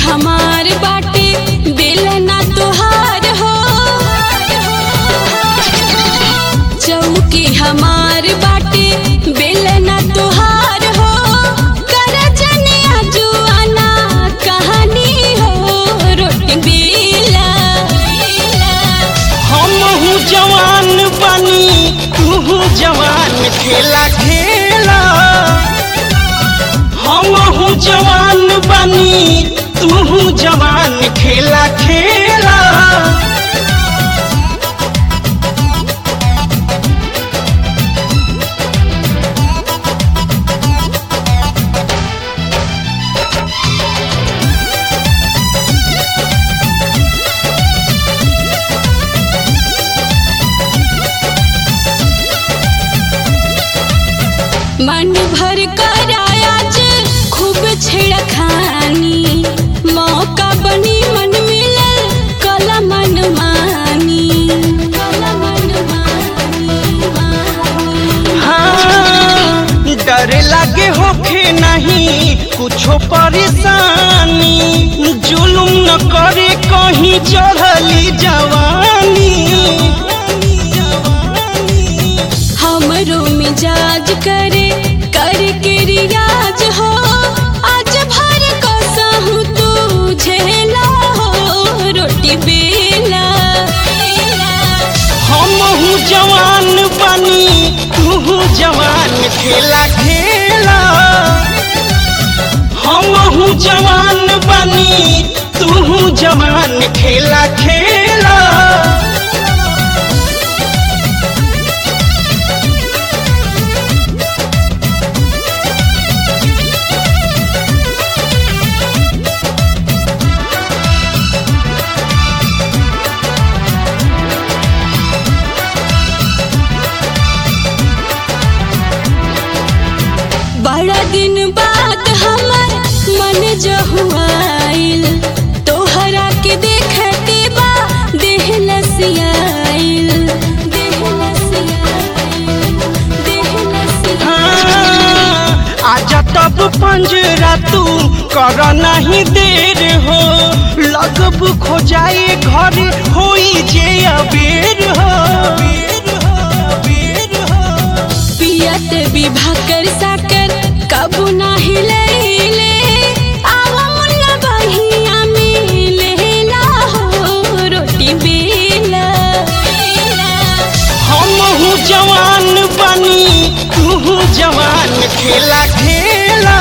हमार बाटे बेलना तोहार हो चौकी हमार बाटे बेलना तोहार हो कर जनिया जुआना कहानी हो रोटी बेला हमहू जवान बनी तू जवान खेला खेला हमहू जवान बनी तू जवान खेला खेला मन भर कर आज खूब छेड़खानी मौका बनी मन मिलल कला मन मानी कला मन मानी हाँ डर लागे होखे नहीं कुछो परेशानी जुलुम न करे कहीं चढ़ली जवानी हमरो मिजाज करे कर के रियाज हो आज भर कसहूँ तू झेला हो रोटी बेला हमहू जवान बनी तू जवान खेला खेला हमहू जवान बनी तू जवान खेला खेला बड़ा दिन बाद हमर मन जहुआइल तोहरा के देखते बा देह लसियाइल देह लसियाइल देह लसियाइल हाँ, आजा तब पंजरा तू कर नहीं देर हो लगब खो जाए घर होई जे अबेर हो पियत विभा कर साकर कबू नाही लैले आवा मुन्ना बहिया में लेला हो रोटी बेला हमहू जवान बनी तू जवान खेला खेला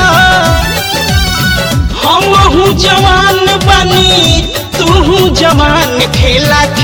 हमहू जवान बनी तू जवान खेला